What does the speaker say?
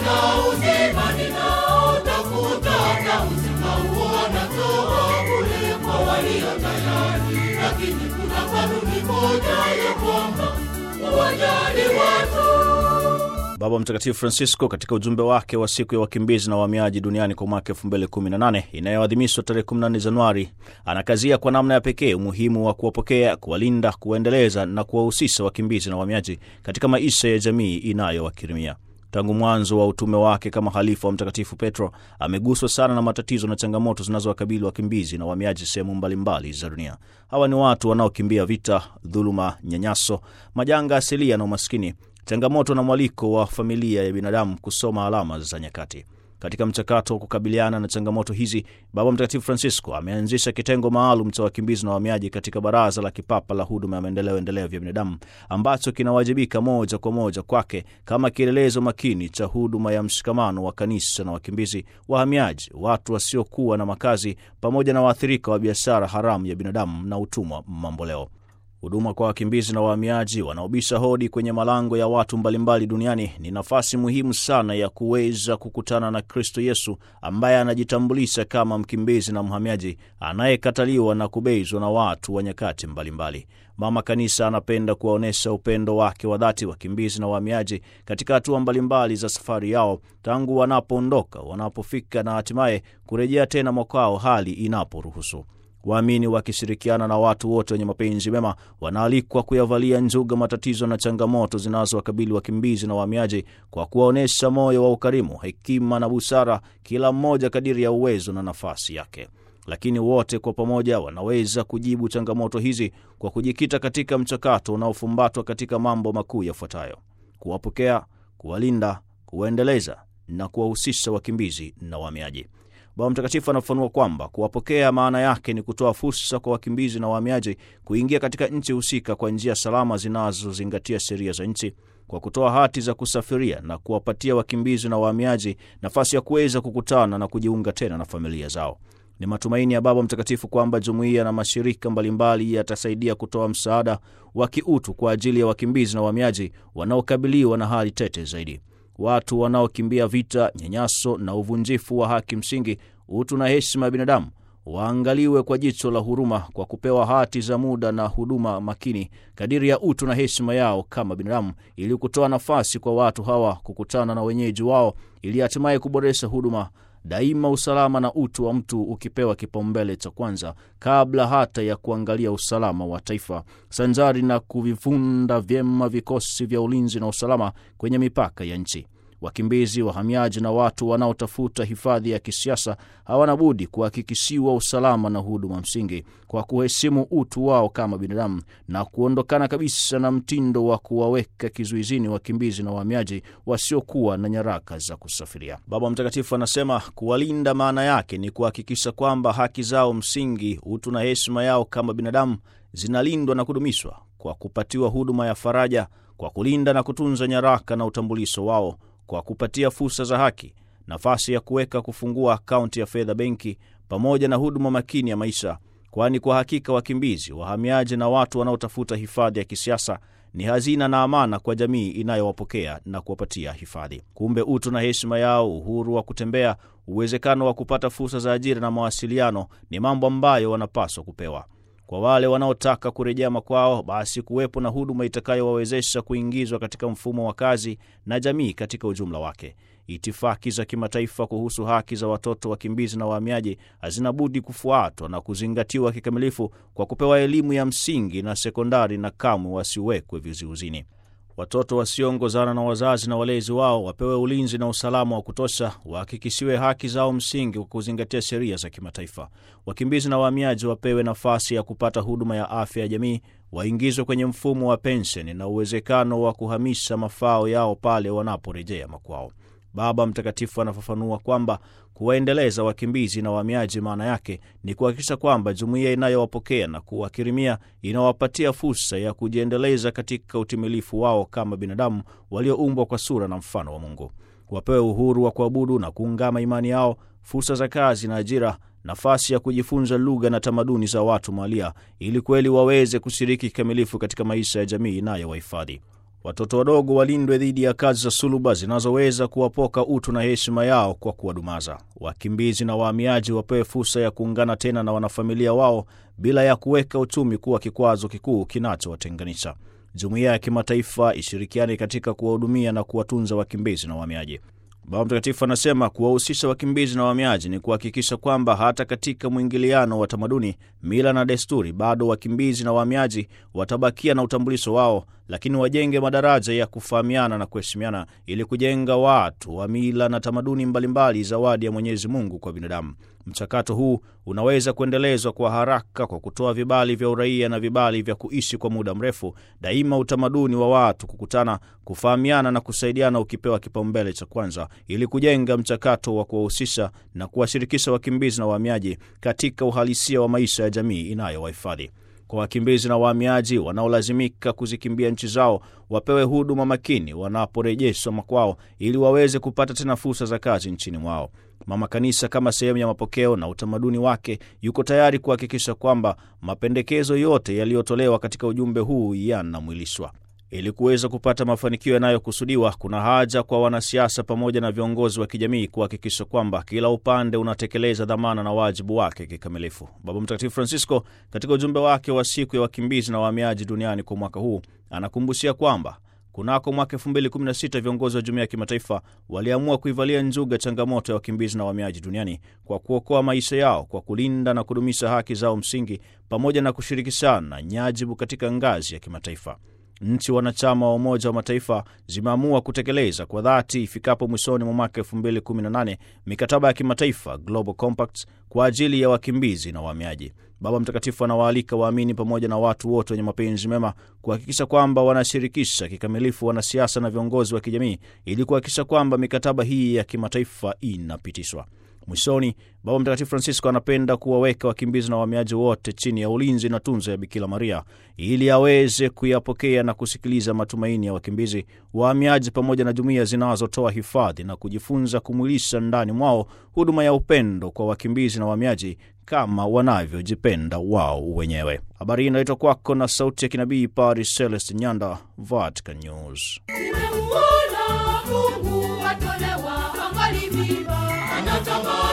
na uzima ninaotafuta, na uzima huo anatoa bure kwa walio tayari. Lakini kuna kanuni moja ya kwamba uwajali watu Baba Mtakatifu Francisco katika ujumbe wake wa siku ya wakimbizi na wahamiaji duniani kwa mwaka 2018 inayoadhimishwa tarehe 14 Januari anakazia kwa namna ya pekee umuhimu wa kuwapokea, kuwalinda, kuwaendeleza na kuwahusisha wakimbizi na wahamiaji katika maisha ya jamii inayowakirimia. Tangu mwanzo wa utume wake kama halifa wa Mtakatifu Petro ameguswa sana na matatizo na changamoto zinazowakabili wakimbizi na wahamiaji sehemu mbalimbali za dunia. Hawa ni watu wanaokimbia vita, dhuluma, nyanyaso, majanga asilia na umaskini changamoto na mwaliko wa familia ya binadamu kusoma alama za nyakati. Katika mchakato wa kukabiliana na changamoto hizi, Baba Mtakatifu Francisco ameanzisha kitengo maalum cha wakimbizi na wahamiaji katika Baraza la Kipapa la Huduma ya Maendeleo Endelevu ya Binadamu, ambacho kinawajibika moja kwa moja kwake kama kielelezo makini cha huduma ya mshikamano wa kanisa na wakimbizi, wahamiaji, watu wasiokuwa na makazi, pamoja na waathirika wa biashara haramu ya binadamu na utumwa mamboleo. Huduma kwa wakimbizi na wahamiaji wanaobisha hodi kwenye malango ya watu mbalimbali duniani ni nafasi muhimu sana ya kuweza kukutana na Kristo Yesu ambaye anajitambulisha kama mkimbizi na mhamiaji anayekataliwa na kubezwa na watu wa nyakati mbalimbali. Mama Kanisa anapenda kuwaonyesha upendo wake wa dhati wakimbizi na wahamiaji katika hatua mbalimbali za safari yao, tangu wanapoondoka, wanapofika na hatimaye kurejea tena mwakwao hali inaporuhusu. Waamini wakishirikiana na watu wote wenye mapenzi mema wanaalikwa kuyavalia njuga matatizo na changamoto zinazowakabili wakimbizi na wahamiaji kwa kuwaonyesha moyo wa ukarimu, hekima na busara, kila mmoja kadiri ya uwezo na nafasi yake. Lakini wote kwa pamoja wanaweza kujibu changamoto hizi kwa kujikita katika mchakato unaofumbatwa katika mambo makuu yafuatayo: kuwapokea, kuwalinda, kuwaendeleza na kuwahusisha wakimbizi na wahamiaji. Baba Mtakatifu anafafanua kwamba kuwapokea maana yake ni kutoa fursa kwa wakimbizi na wahamiaji kuingia katika nchi husika kwa njia salama zinazozingatia sheria za nchi, kwa kutoa hati za kusafiria na kuwapatia wakimbizi na wahamiaji nafasi ya kuweza kukutana na kujiunga tena na familia zao. Ni matumaini ya Baba Mtakatifu kwamba jumuiya na mashirika mbalimbali yatasaidia kutoa msaada wa kiutu kwa ajili ya wakimbizi na wahamiaji wanaokabiliwa na hali tete zaidi. Watu wanaokimbia vita, nyanyaso na uvunjifu wa haki msingi, utu na heshima ya binadamu waangaliwe kwa jicho la huruma kwa kupewa hati za muda na huduma makini kadiri ya utu na heshima yao kama binadamu, ili kutoa nafasi kwa watu hawa kukutana na wenyeji wao, ili hatimaye kuboresha huduma daima usalama na utu wa mtu ukipewa kipaumbele cha kwanza kabla hata ya kuangalia usalama wa taifa, sanjari na kuvifunda vyema vikosi vya ulinzi na usalama kwenye mipaka ya nchi. Wakimbizi, wahamiaji na watu wanaotafuta hifadhi ya kisiasa hawana budi kuhakikishiwa usalama na huduma msingi kwa kuheshimu utu wao kama binadamu na kuondokana kabisa na mtindo wa kuwaweka kizuizini wakimbizi na wahamiaji wasiokuwa na nyaraka za kusafiria. Baba Mtakatifu anasema kuwalinda maana yake ni kuhakikisha kwamba haki zao msingi, utu na heshima yao kama binadamu zinalindwa na kudumishwa kwa kupatiwa huduma ya faraja, kwa kulinda na kutunza nyaraka na utambulisho wao kwa kupatia fursa za haki, nafasi ya kuweka kufungua akaunti ya fedha benki, pamoja na huduma makini ya maisha, kwani kwa hakika wakimbizi, wahamiaji na watu wanaotafuta hifadhi ya kisiasa ni hazina na amana kwa jamii inayowapokea na kuwapatia hifadhi. Kumbe utu na heshima yao, uhuru wa kutembea, uwezekano wa kupata fursa za ajira na mawasiliano ni mambo ambayo wanapaswa kupewa. Kwa wale wanaotaka kurejea makwao, basi kuwepo na huduma itakayowawezesha kuingizwa katika mfumo wa kazi na jamii katika ujumla wake. Itifaki za kimataifa kuhusu haki za watoto wakimbizi na wahamiaji hazina budi kufuatwa na kuzingatiwa kikamilifu kwa kupewa elimu ya msingi na sekondari, na kamwe wasiwekwe vizuizini. Watoto wasioongozana na wazazi na walezi wao wapewe ulinzi na usalama wa kutosha, wahakikishiwe haki zao msingi kwa kuzingatia sheria za kimataifa. Wakimbizi na wahamiaji wapewe nafasi ya kupata huduma ya afya ya jamii, waingizwe kwenye mfumo wa pensheni na uwezekano wa kuhamisha mafao yao pale wanaporejea makwao. Baba Mtakatifu anafafanua kwamba kuwaendeleza wakimbizi na wahamiaji maana yake ni kuhakikisha kwamba jumuiya inayowapokea na kuwakirimia inawapatia fursa ya kujiendeleza katika utimilifu wao kama binadamu walioumbwa kwa sura na mfano wa Mungu. Wapewe uhuru wa kuabudu na kuungama imani yao, fursa za kazi na ajira, nafasi ya kujifunza lugha na tamaduni za watu mahalia, ili kweli waweze kushiriki kikamilifu katika maisha ya jamii inayowahifadhi. Watoto wadogo walindwe dhidi ya kazi za suluba zinazoweza kuwapoka utu na heshima yao kwa kuwadumaza. Wakimbizi na wahamiaji wapewe fursa ya kuungana tena na wanafamilia wao bila ya kuweka uchumi kuwa kikwazo kikuu kinachowatenganisha. Jumuiya ya kimataifa ishirikiane katika kuwahudumia na kuwatunza wakimbizi na wahamiaji. Baba Mtakatifu anasema kuwahusisha wakimbizi na wahamiaji ni kuhakikisha kwamba hata katika mwingiliano wa tamaduni, mila na desturi, bado wakimbizi na wahamiaji watabakia na utambulisho wao, lakini wajenge madaraja ya kufahamiana na kuheshimiana ili kujenga watu wa mila na tamaduni mbalimbali, zawadi ya Mwenyezi Mungu kwa binadamu. Mchakato huu unaweza kuendelezwa kwa haraka kwa kutoa vibali vya uraia na vibali vya kuishi kwa muda mrefu. Daima utamaduni wa watu kukutana, kufahamiana na kusaidiana ukipewa kipaumbele cha kwanza, ili kujenga mchakato wa kuwahusisha na kuwashirikisha wakimbizi na wahamiaji katika uhalisia wa maisha ya jamii inayowahifadhi. Kwa wakimbizi na wahamiaji wanaolazimika kuzikimbia nchi zao, wapewe huduma makini wanaporejeshwa makwao, ili waweze kupata tena fursa za kazi nchini mwao. Mama Kanisa kama sehemu ya mapokeo na utamaduni wake yuko tayari kuhakikisha kwamba mapendekezo yote yaliyotolewa katika ujumbe huu yanamwilishwa. Ili kuweza kupata mafanikio yanayokusudiwa, kuna haja kwa wanasiasa pamoja na viongozi wa kijamii kuhakikisha kwamba kila upande unatekeleza dhamana na wajibu wake kikamilifu. Baba Mtakatifu Francisco katika ujumbe wake wa siku ya wakimbizi na wahamiaji duniani kwa mwaka huu anakumbushia kwamba kunako mwaka 2016 viongozi wa jumuiya ya kimataifa waliamua kuivalia njuga changamoto ya wakimbizi na wahamiaji duniani kwa kuokoa maisha yao kwa kulinda na kudumisha haki zao msingi pamoja na kushirikishana nyajibu katika ngazi ya kimataifa. Nchi wanachama wa Umoja wa Mataifa zimeamua kutekeleza kwa dhati ifikapo mwishoni mwa mwaka 2018 mikataba ya kimataifa Global Compacts kwa ajili ya wakimbizi na wahamiaji. Baba Mtakatifu anawaalika waamini pamoja na watu wote wenye mapenzi mema kuhakikisha kwamba wanashirikisha kikamilifu wanasiasa na viongozi wa kijamii ili kuhakikisha kwamba mikataba hii ya kimataifa inapitishwa. Mwishoni, Baba Mtakatifu Francisco anapenda kuwaweka wakimbizi na wahamiaji wote chini ya ulinzi na tunzo ya Bikira Maria ili aweze kuyapokea na kusikiliza matumaini ya wakimbizi, wahamiaji pamoja na jumuiya zinazotoa hifadhi na kujifunza kumwilisha ndani mwao huduma ya upendo kwa wakimbizi na wahamiaji kama wanavyojipenda wao wenyewe. Habari hii inaletwa kwako na sauti ya kinabii Paris Celest Nyanda, Vatican News. Nimemuona Mungu atolewa angali mimba, Anatama